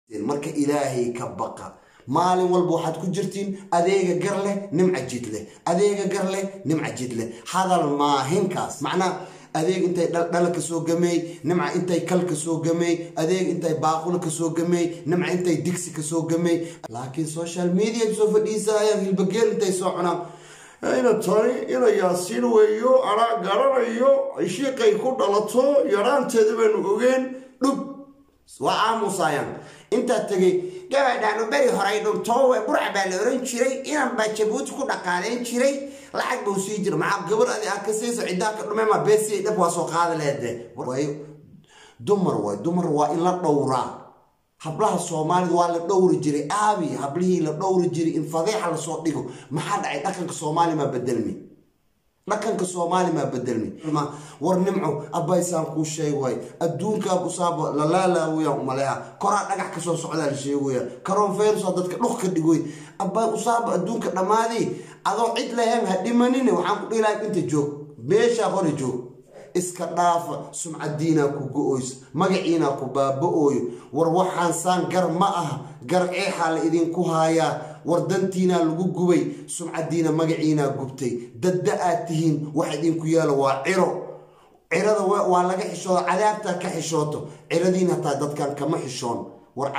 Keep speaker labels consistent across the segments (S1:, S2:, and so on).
S1: marka ilaahay ka baqa maalin walba waxaad ku jirtiin adeega gar leh nimca jid leh adeega gar leh nimca jid leh hadal maahinkaas macnaa adeeg intay dhala ka soo gameey nimca intay kal ka soo gameey adeeg intay baaqula ka soo gameey nimca intay digsi ka soo gameey laakiin social media soo fadhiisayaan hilbageel intay soo cunaan ina tani ina yaasiin weeyo anaa garanayo shiiqay ku dhalato yaraanteeda baynu ogeen dhub waa aamusayaan intaa tegay gabadhaanu beri horay dhuntoowe burca baa la oran jiray inan baa jabuuti ku dhaqaaleyn jiray lacag buu sii jira maxaa gabar adi aa ka siiso ciddaa ka dhume ma beesiya dhab waa soo qaadi leede dumar waay dumar waa in la dhowraa hablaha soomaalida waa la dhowri jiray aabi hablihii la dhowri jiray in fadeexa lasoo dhigo maxaa dhacay dhaqanka soomaali maa bedelmi dhaqanka soomaali maa bedelmi war nimco abbaysaan kuu sheeg waay adduunkaa usaaba lalaalaawayaan umaleha koraa dhagax kasoo socdaa la sheegaya karoon fayrusa dadka dhuk ka dhigoy abbay usaaba adduunka dhammaadii adoo cid lahayn ha dhimanine waxaan ku dhihi lahay inta joog meeshaa hore joog iska dhaafa sumcadiinaa ku go-oyso magaciinaa ku baaba-ooyo war waxaan saan gar ma aha gar ceexaa la idinku haayaa war dantiinaa lagu gubay sumcadiina magaciinaa gubtay dadda aad tihiin wax idinku yaalo waa ciro cirada waa laga xishooda cadaabtaa ka xishooto ciradiina hataa dadkan kama xishoon war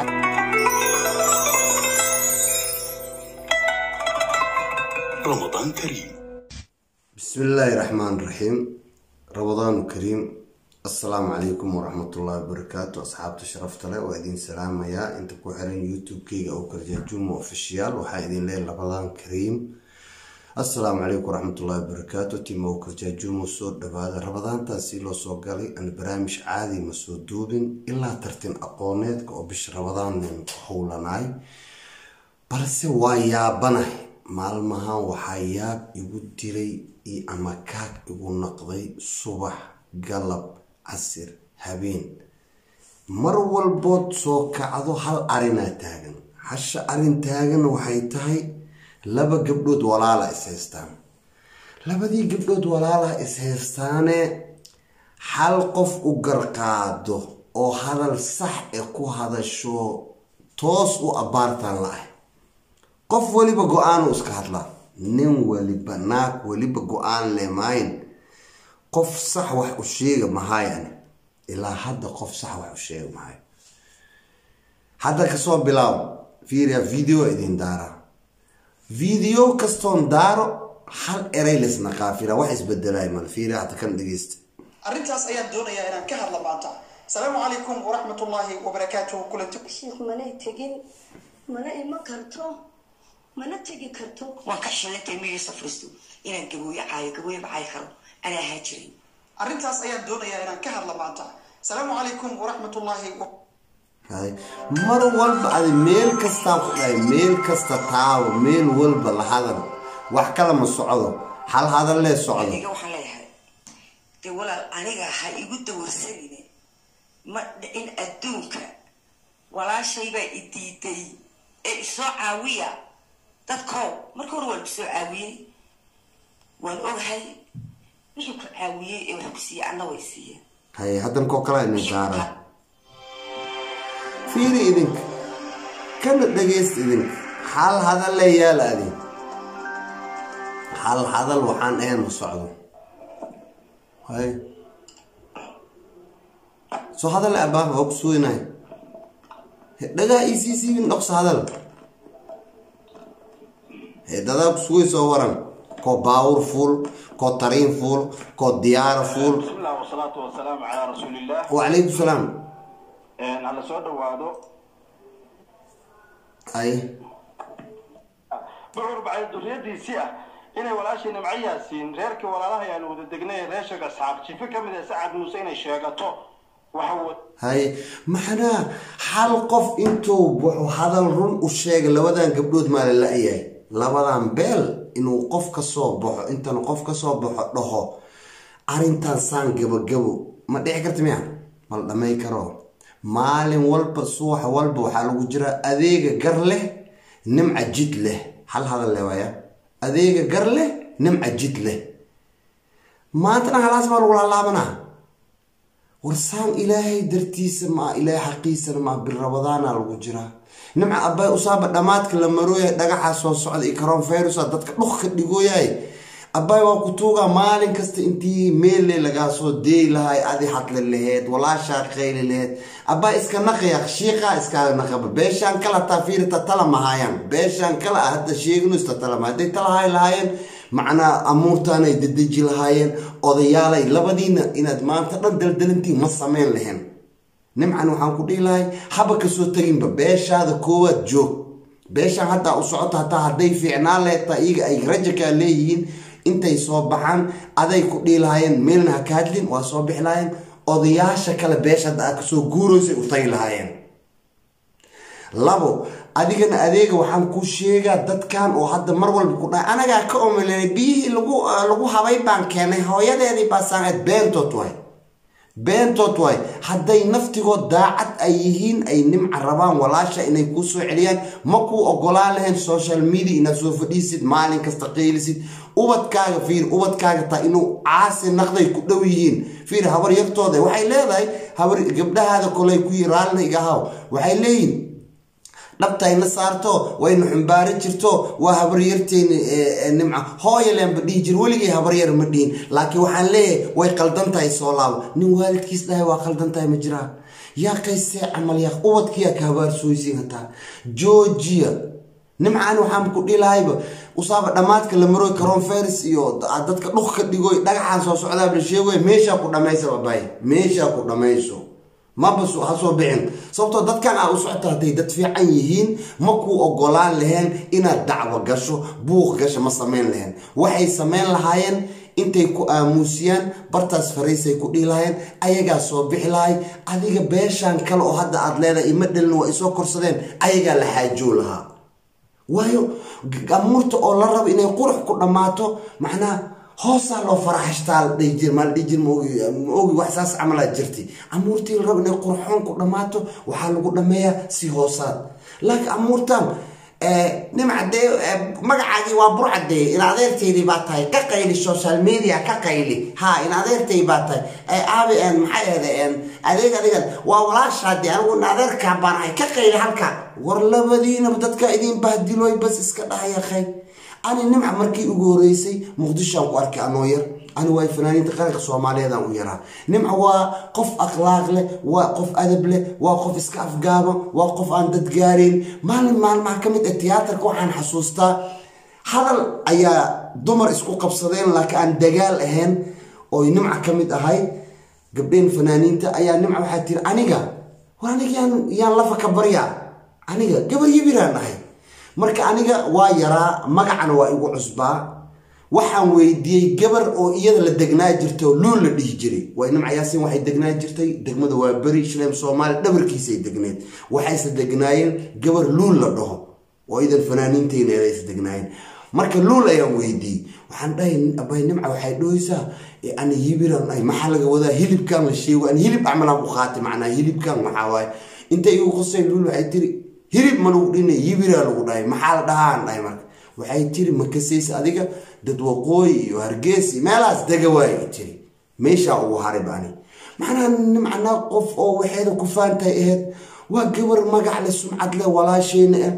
S2: رمضان كريم
S1: بسم الله الرحمن الرحيم رمضان كريم السلام عليكم ورحمة الله وبركاته أصحابتي شرفت له وإدين سلام يا أنت كوحرين يوتيوب كيغا أو كرجاجوم أوفيشيال وحايدين ليل رمضان كريم السلام عليكم ورحمة الله وبركاته تيم أو كرجاجوم وصود دبادة رمضان تاسيلو سوغالي أن برامج عادي مسود دوبين إلا ترتين أقونيت كو بش رمضان من حولناي balse waa yaabanahay maalmahan waxaa yaab igu diray iyo ama kaag igu naqday subax galab casir habeen mar walbood soo kacdo hal arinaa taagan hasha arin taagan waxay tahay laba gabdhood walaala is haystaan labadii gabdhood walaalaha is haystaane hal qof u garqaado oo hadal sax ee ku hadasho toos u abbaartaan la-ah qof weliba go-aanu iska hadlaa nin weliba naag weliba go-aan lemayn qof sax wax u sheega mahaayani ilaa hadda qof sax wax u sheega mahayo hadda kasoo bilaabo fiiriya video idin daaraa video kastoon daaro hal eray lesna qaafira wax isbedelay mal fiiriya hadda kan dhegeysta
S3: arrintaas ayaan doonayaa inaan ka hadla maanta asalaamu calaykum waraxmatullaahi wabarakaatuhu kulanti
S4: sheekh manay tegin mana iman karto mana tegi karto
S5: waan ka xishooyantay migiisa furisto inaan gabooye caayo gabooye ma caayi karo anaa ahaa jiray
S3: arrintaas ayaan doonayaa inaan ka hadla maanta asalaamu calaykum waraxmatullaahi
S1: hay mar walba adi meel kastaa ku dhahay meel kasta taabo meel walba la hadal wax kala ma socdo hal hadal lee socdo
S5: aniga waxaan leeyahay dee walaal aniga ha igu dawarsanine ma dhicin adduunka walaashaybaa i diiday ee isoo caawiya dadkow marka hore waan kusoo caawiyey waan ogahay wixii ku caawiyey ee wax ku siiyey anna way siiyeen
S1: hay haddankoo kala idin saara fiiri idinka kana dhagaysta idinka hal hadal lee yaala adi hal hadal waxaan ahayn ma socdo hay soo hadal abaa waa ku suginay dhagaa isii siibin dhoksa hadal dadaa kusugoy soo waran koo baawur fuul koo tariin fuul koo diyaara fuul
S6: بسم الله والصلاة والسلام على رسول الله
S1: wacalaykum salaam
S6: hala soo dhawaado
S1: ay
S6: bucur bacay duriyadiisii ah inay walaashii nimco yaasiin reerkii walaalaha ayaan wada degnay reeshaga asxaab jife ka mid ah sacad muuse inay sheegato waxa wa-
S1: hay maxnaa hal qof intuu wuxuu hadal run u sheegay labadan gabdhood maa la la-yahay labadan beel inuu qof ka soo baxo intan qof ka soo baxo dhaho arrintan saan gabagabo ma dhici karta miya ma la dhamay karo maalin walba subax walba waxaa lagu jiraa adeega gar leh nimca jid leh hal hadal leh waaya adeega gar leh nimca jid leh maantana halaas baa lagu laalaabanaa warsaan ilaahay dartiisa maa ilaahay xaqiisana maa birabadaana lagu jiraa nimca abbay usaaba dhammaadka la marooyahay dhagaxaa soo socda iyo karoonfeyrusa dadka dhuk ka dhigooyahay abbay waa ku tuugaa maalin kasta intii meelle lagaa soo deey lahay adi hadle laheed walaashaa qayli laheed abbay iska naqaya shiiqaa iskaaga naqaba beeshaan kale hataa fiirita tala mahaayaan beeshaan kale ah hadda sheegino ista talama hadday talahay lahaayeen macnaa amuurtaanay dedeji lahaayeen odayaalay labadiina inaad maanta dhan daldalantiin ma sameyn lahayn nimcan waxaan ku dhihi lahay haba kasoo teginba beeshaada koowaad joog beeshaan haddaa u socoto hataa hadday fiicnaan lehetaa iyaga ay rajakaa leeyihiin intay soo baxaan aday ku dhihi lahaayeen meelna ha ka hadlin waa soo bixi lahaayeen odayaasha kale beesha hadda aad kasoo guuraysay u tagi lahaayeen labo adigana adeega waxaan ku sheegaa dadkan oo hadda mar walba ku dhahay anagaa ka omelenay biyihii lagu lagu habay baan keenay hooyadeedii baa saaneed beentood waay beentood waay hadday naftigood daacad ay yihiin ay nimca rabaan walaasha inay kuu soo celiyaan ma kuu ogolaan lahayn social media inaad soo fadhiisid maalin kasta qeylisid ubadkaaga fiir ubadkaaga taa inuu caasi naqday ku dhow yihiin fiir habar yartooda waxay leedahay habar gabdhahaada kolay ku yi raallina iga haw waxay leeyihin dhabtayna saarto wayna xumbaari jirto waa habaryarteyna nimca hooyaleenba dhihi jir weligay habaryar ma dhihin laakiin waxaan leeyahay way qaldan tahay soo laabo nin waalidkiis dhahay waa qaldan tahay ma jiraa yaa qaysee camal yaa ubadkiyaa ka habaarsooysiin hataa georgia nimcaan waxaan ku dhilahayba usaaba dhammaadka la maroy karoonferis iyo dadka dhuk ka dhigoy dhagaxaan soo socdaaba la sheegoy meeshaa ku dhammaysa babaay meeshaa ku dhammayso maba ha soo bixin sababtoo dadkan aa u socota hadday dad fiican yihiin ma kuu ogolaan laheen inaad dacwo gasho buuq gasho ma samayn laheen waxay samayn lahaayeen intay ku aamuusiyaan bartaas fariisay ku dhihi lahaayeen ayagaa soo bixi lahay adiga beeshaan kale oo hadda aad leedahay ima dhalin waa isoo korsadeen ayagaa la xaajoo lahaa waayo amuurta oo la rabo inay qurux ku dhammaato macnaha hoosaa loo faraxashtaa la dhihi jir maa la dhihi jir maogi maogi wax saas camalaa jirtay amuurtii la rabo inay qurxoon ku dhammaato waxaa lagu dhammeeyaa si hoosaad laakiin amuurtan nimca dee magacaagii waa burcadee in adeerteydii baa tahay ka qayli social media ka qayli ha in adeertay baa tahay aabi maxay ahde adeeg adeegan waa walaashaade anigu in adeerkaa baan ahay ka qayli halka war labadiinaba dadka idin bahdiloy bas iska dhahaya khay ani nimca markii ugu horeysay muqdishoaan ku arkay anoo yar ani waa fanaaniinta qaranka soomaaliyeedaan u yaraa nimca waa qof akhlaaq leh waa qof adab leh waa qof iska afgaaban waa qof aan dad gaarayn maalin maalmaha ka mid ah tiyaatarka waxaan xasuustaa hadal ayaa dumar isku qabsadeen laakiin aan dagaal ahayn oo nimca ka mid ahay gabdheen fanaaniinta ayaa nimca waxaa tiri aniga war aniga yaan yaan lafa ka baryaa aniga gabar yibiraan ahay marka aniga waa yaraa magacana waa igu cusbaa waxaan weydiiyey gabar oo iyada la degnaa jirta oo luul la dhihi jiray waa nimca yaasiin waxay degnaa jirtay degmada waa beri shaleem soomaali dhabarkiisay degneed waxayse degnaayeen gabar luul la dhaho oo idan fanaaniinteyna aysa degnaayeen marka luul ayaan weydiiyey waxaan dhahay abay nimca waxay dhahoysaa ani yibiran ay maxaa laga wadaa hilibkan la sheego ani hilib acmalaan u qaatay macnaa hilibkan maxaa waaye intay igu qosay luul waxay tiri hilib ma lagu dhinay yibiraa lagu dhahay maxaa la dhahaan dhahay marka waxay tiri ma kasaysa adiga dad waqooyi iyo hargeysi meelahaas dega waay tiri meeshaa ugu haray bani macnaha nimcana qof oo waxeeda ku faantay ahayd waa gabar magac leh sumcad leh walaasheyna ah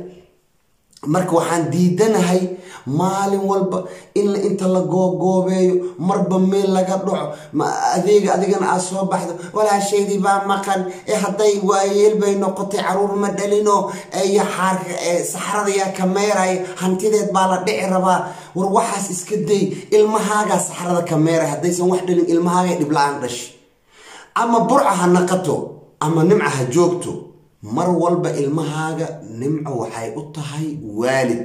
S1: marka waxaan diidanahay maalin walba in inta la googoobeeyo marba meel laga dhaco adeega adigana aad soo baxdo walaashaydii baa maqan ee hadday waayeel bay noqotay caruur ma dhalino iyo xaarka saxrada yaa ka meeraya hantideed baa la dhici rabaa war waxaas iska day ilmahaagaa saxrada ka meeraya haddaysan wax dhalin ilmahaagay dhibla-aan dhashi ama burca ha naqato ama nimca ha joogto mar walba ilmahaaga nimco waxay u tahay waalid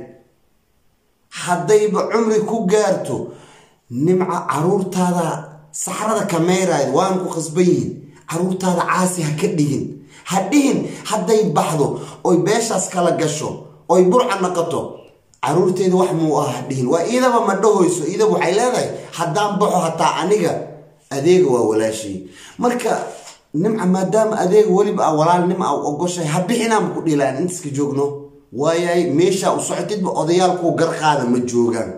S1: haddayba cumri ku gaarto nimca caruurtaada saxrada ka meerayd waan ku khasban yihin caruurtaada caasi ha ka dhigin ha dhihin hadday baxdo oy beeshaas kala gasho oy burca naqato caruurteeda wax muu ah ha dhihin waa iidaba ma dhahoyso iidaba waxay leedahay haddaan baxo hataa aniga adeega waa walaashay marka nimca maadaama adeega weliba a walaalnimo a ogoshahay ha bixinaanba ku dhiilaan intaska joogno waayay meeshaa u socotidba odayaalkuu garqaada ma joogaan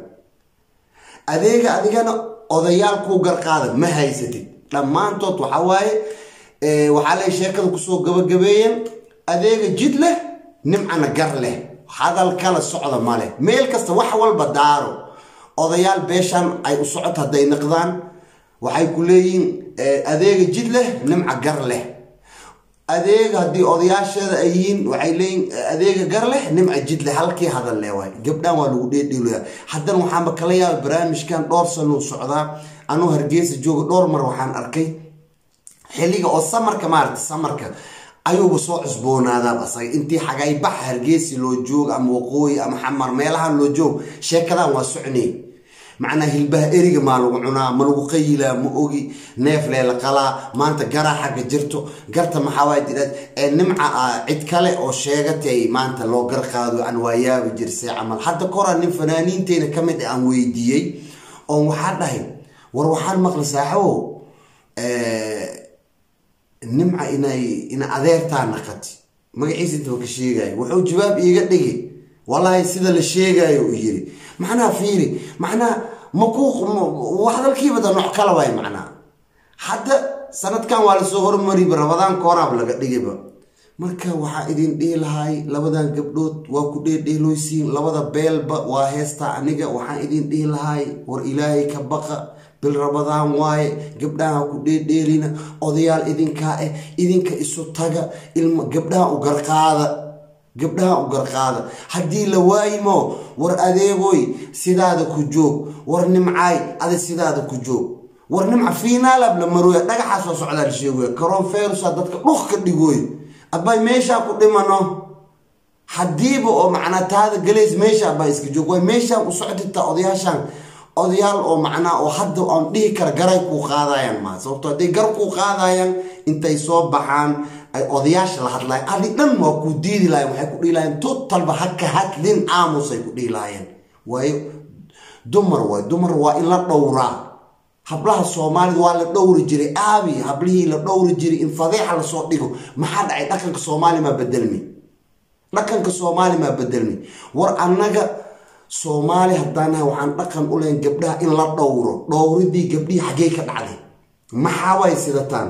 S1: adeega adigana odayaalkuu garqaada ma haysatid dhammaantood waxaa waaye waxaa lay sheekada kusoo gabagabeeyeen adeega jid leh nimcana gar leh hadal kala socda ma leh meel kasta wax walba daaro odayaal beeshan ay u socot hadday naqdaan waxay ku leeyihiin adeega jid leh nimca gar leh adeega haddii odayaasheeda ay yihiin waxay leeyihin adeega gar leh nimca jid leh halkii hadal leh waay gabdhaan waa lagu dheedheelaya haddana waxaanba kala yaaba barnaamijkan dhowr sanuu socdaa anuu hargeysa jooga dhowr mar waxaan arkay xilliga oo samarka maarata samarka ayuuba soo cusboonaadaaba asaga intii xagaybax hargeysi loo joogo ama waqooyi ama xamar meelahan loo joogo sheekadan waa socnay macnaa hilbaha eriga maa lagu cunaa ma lagu qayilaa ma ogi neef leela qalaa maanta garaa xagga jirto garta maxaawaay tidhaad ee nimca ah cid kale oo sheegatay maanta loo gar qaado aan waayaabi jirsay camal hadda koraa nin fanaaniinteena ka mid aan weydiiyey oon waxaa dhahay war waxaan maqla saaxabow nimca inay ina adeertaa naqati magaciisa intaba ka sheegayo wuxuu jawaab iiga dhigi wallaahi sida la sheegayo uu yiri macnaha fiiri macnaha maku hadalkiiba da nooc kala waay macnaha hadda sanadkan waa lasoo hormariba rabadaan kooraab laga dhigiba marka waxaa idin dhihi lahay labadan gabdhood waa ku dheedheeloysiin labada beelba waa heestaa aniga waxaan idin dhihi lahay war ilaahay ka baqa bil rabadaan waaye gabdhaha ku dheedheelina odayaal idinkaa eh idinka isu taga ilma gabdhaha u garqaada gabdhaha u garqaada haddii la waayimo war adeegoy sidaada ku joog war nimcaay ada sidaada ku joog war nimca fiinaalab la marooya dhagaxaa soo socdaa la sheegoya karoonferusa dadka dhuk ka dhigooy abay meeshaa ku dhimano haddiiba oo macnaa taada galeys meesha abaa iska joog waay meeshaan u socdita odayaashaan odayaal oo macnaa oo hadda aan dhihi kara garay kuu qaadayaan maa sababto hadday gar kuu qaadayaan intay soo baxaan ay odayaasha la hadlayan adi dhan waa kuu diidi lahayen waxay ku dhihi lahayeen totalba haka hadlin aamusay ku dhihi lahaayeen waayo dumar waay dumar waa in la dhowraa hablaha soomaalida waa la dhowri jiray aabi hablihii la dhowri jiray in fadeexa lasoo dhigo maxaa dhacay dhaqanka soomaali maa bedelmi dhaqanka soomaali maa bedelmi war annaga soomaali haddaanahay waxaan dhaqan u lahayn gabdhaha in la dhowro dhowridii gabdhihii xaggey ka dhacday maxaa way sidataan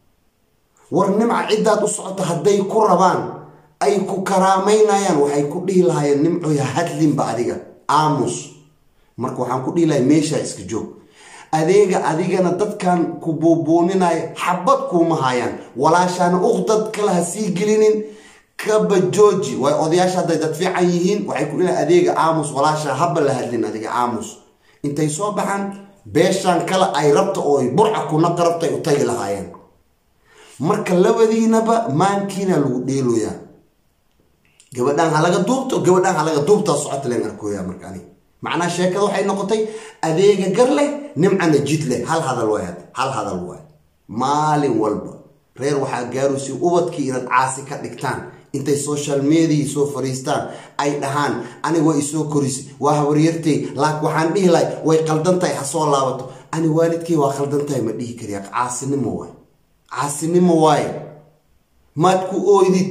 S1: war nimca ciddaad u socoto hadday ku rabaan ay ku karaamaynayaan waxay ku dhihi lahaayeen nimcoy hadlinba adiga aamus marka waxaan ku dhihi lahay meeshaa iska joog adeega adigana dadkan ku buubuuninaya xabad kuuma hayaan walaashaana uqdad kale ha sii gelinin kaba jooji waay odayaasha hadday dad fiican yihiin waxay ku dhilahay adeega aamus walaashaa haba la hadlin adiga aamus intay soo baxaan beeshaan kale ay rabta oo burca kunaqa rabta ay u tagi lahaayeen marka labadiinaba maankiina lagu dheeloyaa gabadhaan halaga duubto gabadhaan halaga duubtaa socota len arkooya marka anig macnaha sheekada waxay noqotay adeega gar leh nimcana jid leh hal hadal waay hal hadal waay maalin walba reer waxaa gaaraysi ubadkii inaad caasi ka dhigtaan intay social media soo fariistaan ay dhahaan aniga waa isoo korisay waa habaryartay laak waxaan dhihi lahay way qaldan tahay ha soo laabato ani waalidkay waa qaldan tahay ma dhihi kariya caasinimo waay caasinimo waaye maad ku ooydid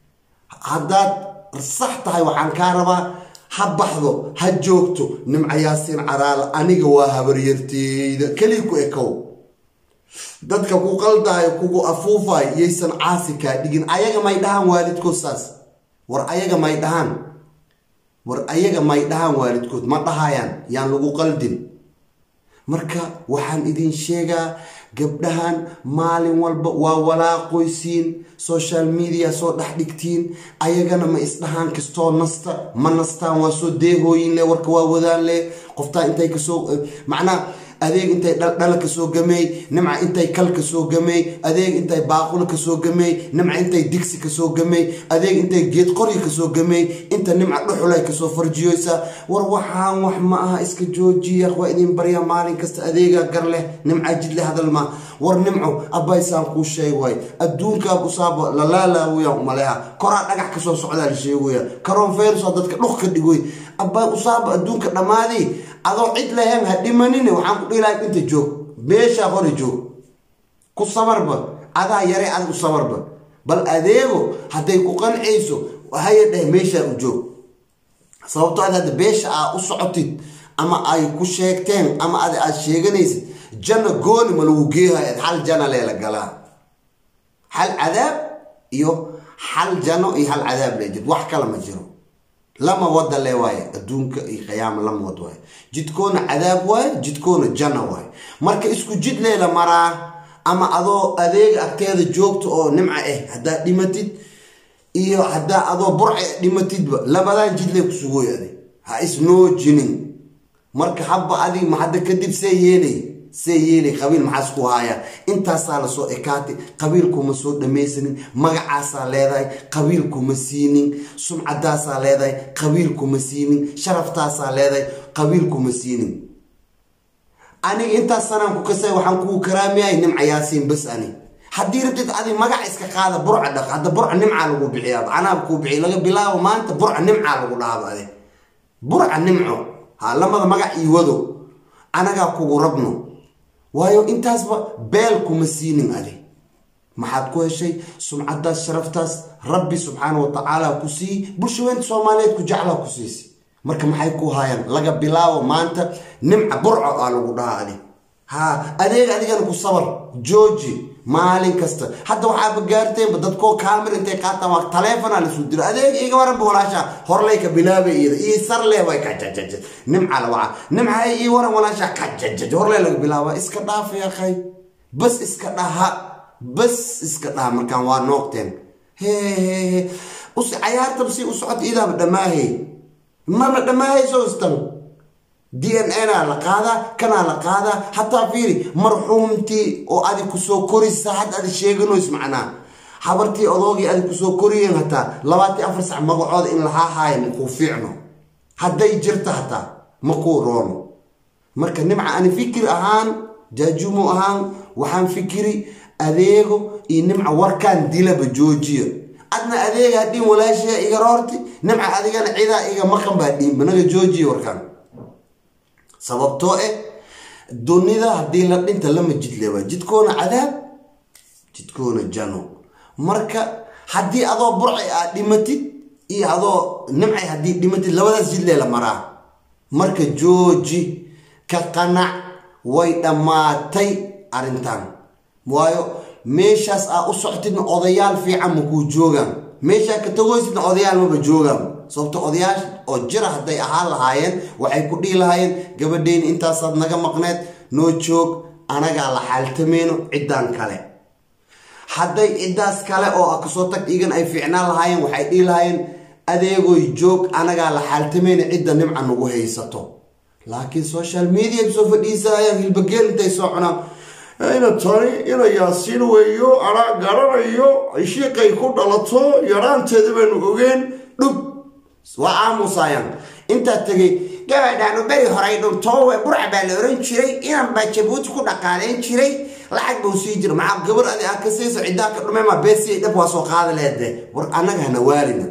S1: haddaad sax tahay waxaan kaa rabaa ha baxdo ha joogto nimca yaasiin caraala aniga waa habaryarteyda keli ku ekow dadka ku qaldaayo kugu afuufayo yaysan caasi kaa dhigin ayaga may dhahaan waalidkood saas war ayaga may dhahaan war ayaga may dhahaan waalidkood ma dhahayaan yaan lagu qaldin marka waxaan idin sheegaa gabdhahan maalin walba waa walaaqoysiin social media soo dhex dhigtiin ayagana ma isdhahaan kastoo nasta ma nastaan waa soo deehooyin le warka waa wadaan le qoftaa intay kasoo macnaa adeeg intay dhala kasoo gameey nimca intay kal kasoo gameey adeeg intay baaqula kasoo gameey nimca intay digsi kasoo gameey adeeg intay geed qoryi kasoo gameey inta nimca dhuxulay kasoo farjiyoysa war waxaan wax ma aha iska joojiya waa idin barya maalin kasta adeegaa gar leh nimca jidle hadal ma war nimco abbaysaan kuu sheeg waay adduunkaab usaaba lalaalaawaya umaleha koraa dhagax kasoo socdaa la sheegaya karoon fayrusa dadka dhuk ka dhigoy abbay usaaba adduunka dhammaadii adoo cid lahayn ha dhimanine waxaan ku dhihi lahay inta joog meeshaa hore joog ku sabarba adaa yare adag u sabarba bal adeego hadday ku qancayso haya dheh meeshaa u joog sababto ad hadda beesha aa u socotid ama ay ku sheegteen ama ad aad sheeganaysid janna gooni ma lagu geehayd hal jana leela galaa hal cadaab iyo hal jano iyo hal cadaab lee jid wax kale ma jiro lama wada le waaye adduunka iyo qiyaama lama wad waaye jidkoona cadaab waaye jidkoona janno waaye marka isku jid leela maraa ama adoo adeega agteeda joogta oo nimca ah haddaad dhimatid iyo haddaa adoo burca dhimatidba labadan jidlee kusugoy adig ha isnoojinin marka habba adig ma hadda kadib see yeelay see yeelay qabiil maxaas ku haaya intaasaa lasoo ekaatay qabiilkuma soo dhamaysanin magacaasaa leedahay qabiilkuma siinin sumcadaasaa leedahay qabiilkuma siinin sharaftaasaa leedahay qabiilkuma siinin aniga intaas sanaan ku kasay waxaan kuu karaamiyahay nimca yaasiin bas ani haddii rabtid adi magac iska qaada burca dhaq hadda burca nimcaa lagu bixiyaa anaab kuu bixiy laga bilaabo maanta burca nimcaa lagu dhaaba adi burca nimco ha lamada magac ii wado anagaa kugu rabno waayo intaasba beel kuma siinin adi maxaad ku heshay sumcadaas sharaftaas rabbi subxaana wa tacaala ku siiyi bulshaweynta soomaaliyeed ku jeclaa ku siisi marka maxay ku haayaan laga bilaabo maanta nimca burco aa lagu dhahaa adi ha adeeg adigana ku sabar jooji maalin kasta hadda waxaaba gaarteenba dadkoo kaamir intay qaataan waa taleefona lasu diro adeeg iga waranba walaasha horlay ka bilaabay iyada ii sarle way kajajaj nimca la waca nimca ii waran walaasha kajajaj horlay laga bilaaba iska dhaaf yaqay bas iska dhaha bas iska dhaha markaan waa noogteen hehehe us cayaartab si u socota idaaba dhammaahay maba dhammaahayso istan d n a naa la qaadaa kanaa la qaadaa hataa fiiri marxuumtii oo adi kusoo korisa had adi sheeganoys macnaa habartii odoogii adi kusoo koriyeen hataa labaatan afar sac magacooda in lahaa haayo makuu fiicno hadday jirta hataa makuu roono marka nimca ani fikir ahaan jaajumo ahaan waxaan fikiri adeego iyo nimca warkaan dilaba joojiya adna adeega hadhiin walaashaya iga roorti nimca adigana cidaa iga maqan baa dhiinba naga joojiya warkaan sababtoo eh dunida haddii la dhinta lama jidleba jidkoona cadaab jidkoona jano marka haddii adoo burci aad dhimatid iyo adoo nimcay haddii dhimatid labadaas jidlee la maraa marka jooji ka qanac way dhammaatay arrintan waayo meeshaas aa u soctidna odayaal fiican makuu joogaan meeshaa ka tagoysidna odayaal maba joogaan sababto odayaal oo jira hadday ahaan lahaayeen waxay ku dhihi lahaayeen gabadheyni intaasaad naga maqneed noo joog anagaa la xaaltameyno ciddaan kale hadday ciddaas kale oo a kasoo tag igan ay fiicnaan lahaayeen waxay dhihi lahaayeen adeegoy joog anagaa la xaaltameyno cidda nimca nagu haysato laakiin social media soo fadhiisayaan hilbageel intay soo cunaan ina tani ina yaasiin weeyo anaa garanayo shiiqay ku dhalato yaraanteeda baynu ogeen dhub waa aamusayaan intaa tegay gabadhaanu beri horay dhuntoowe burca baa la oran jiray inan baa jabuuti ku dhaqaaleyn jiray lacag buu sii jira maxaa gabar adi aa ka siiso ciddaa ka dhume ma beesiya dhab waa soo qaada leede war annaga hana waalina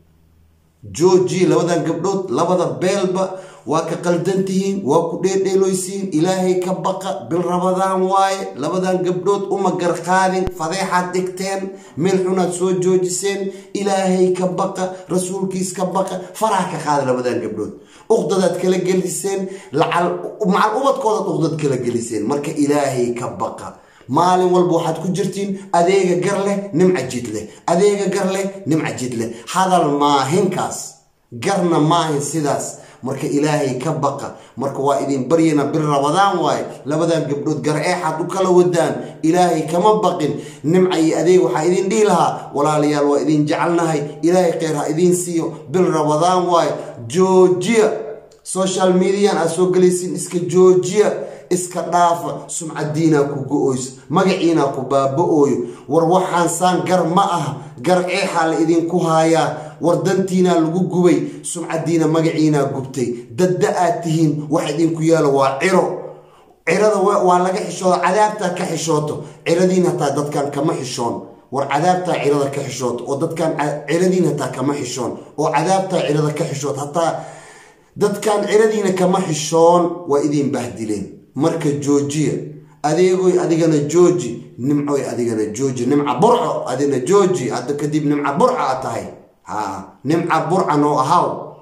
S1: jooji labadan gabdhood labada beelba waa ka qaldan tihiin waa ku dheerdheeloysiin ilaahay ka baqa bil rabadaan waaye labadan gabdhood uma garqaadin fadeexaad dhigteen meel xunaad soo joojiseen ilaahay ka baqa rasuulkiis ka baqa faraha ka qaada labadan gabdhood uqdadaad kala geliseen macal ubadkoodaad uqdad kala geliseen marka ilaahay ka baqa maalin walba waxaad ku jirtiin adeega gar leh nimca jid leh adeega gar leh nimca jid leh hadal maahinkaas garna maahin sidaas marka ilaahay ka baqa marka waa idin baryana bir rabadaan waaye labadan gabdhood gar eexaad u kala wadaan ilaahay kama baqin nimca iyo adeeg waxaa idin dhihi lahaa walaalayaal waa idin jecelnahay ilaahay kheyr ha idiin siiyo bil rabadaan waaye joojiya social median aad soo gelaysiin iska joojiya iska dhaafa sumcadiinaa ku go-oyso magaciinaa ku baaba-ooyo war waxaan saan gar ma ah gar eexaa la idinku haayaa war dantiinaa lagu gubay sumcadiina magaciinaa gubtay dadda aad tihiin wax idinku yaalo waa ciro cirada waa laga xishoodo cadaabtaa ka xishooto ciradiin hataa dadkan kama xishoon war cadaabtaa cirada ka xishooto oo dadkan ciradiin hataa kama xishoon oo cadaabtaa cirada ka xishoot hataa dadkan ciradiina kama xishoon waa idin bahdileen marka joojiya adeegoy adigana jooji nimcoy adigana jooji nimca burco adigana jooji hadda kadib nimca burca a tahay ha nimca burca noo ahaw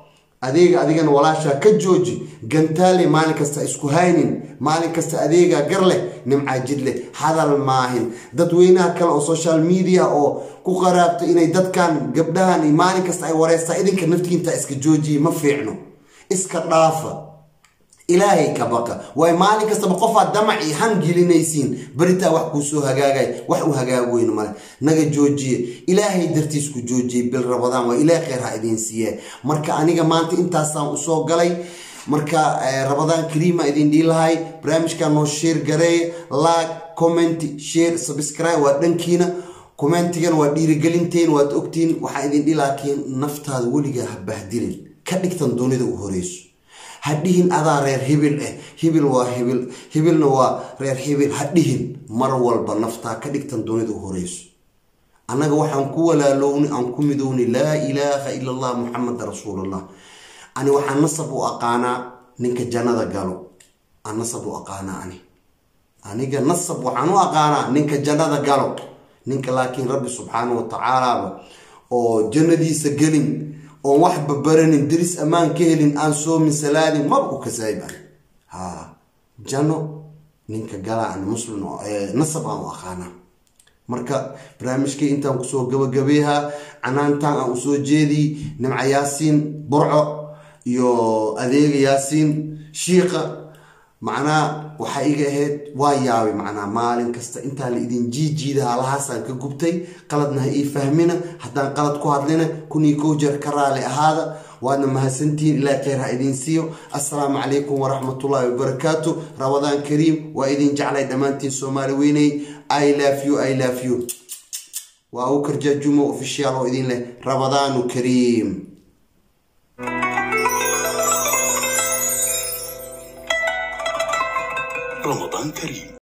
S1: adeega adigana walaashaa ka jooji gantaale maalin kasta isku haynin maalin kasta adeegaa gar leh nimcaa jid leh hadal maahin dadweynaha kale oo social media oo ku qaraabta inay dadkan gabdhahan maalin kasta ay wareystaa idinka naftiinta iska joojiye ma fiicno iska dhaafa ilaahay ka baqa waayo maalin kastaba qofaad damac iyo han gelinaysiin beritaa wax kuu soo hagaagay wax u hagaag weyn male naga joojiye ilaahay dartiis ku joojiye bil rabadaan waa ilaah kheyr ha idiin siiye marka aniga maanta intaasaan usoo galay marka rabadaan kariima idin dhihi lahay barnaamijkan noo sheer gareeye like comment share subscribe waa dhankiina commentigan waa dhiirigelinteen waad ogtiin waxaa idin dhihi laakiin naftaada weligaa ha bahdilin ka dhigtan dunida u horeyso ha dhihin adaa reer hibil ah hibil waa hibil hibilna waa reer hibil ha dhihin mar walba naftaa ka dhigtan dunida u horeyso annaga waxaan ku walaalowni aan ku midowni laa ilaaha ila allah muxameda rasuulullah ani waxaan nasab u aqaanaa ninka jannada galo aan nasab u aqaanaa ani aniga nasab waxaan u aqaanaa ninka jannada galo ninka laakiin rabbi subxaana wa tacaalaaba oo jannadiisa gelin oon wax babaranin diris ammaan ka helin aan soomin salaadin maba u kasaayiban ha janno ninka galaa an muslim nasab aan u aqaanaa marka barnaamijkii intaan kusoo gabagabeehaa canaantaan aan usoo jeediy nimca yaasiin burco iyo adeega yaasiin shiiqa macnaa waxaa iga ahayd waa yaabay macnaa maalin kasta intaa la idin jiijiida halahaasaan ka gubtay qaladna ha ii fahmina haddaan qalad ku hadlina kun iyo kow jeer ka raali ahaada waadna mahadsantihiin ilaa kheyr ha idiin siiyo assalaamu calaykum waraxmatullaahi wabarakaatu rabadaan kariim waa idin jeclay dhammaantiin soomaali weynay i love you i love you waa u karjaajumo official oo idin leh rabadaanu kariim
S2: رمضان كريم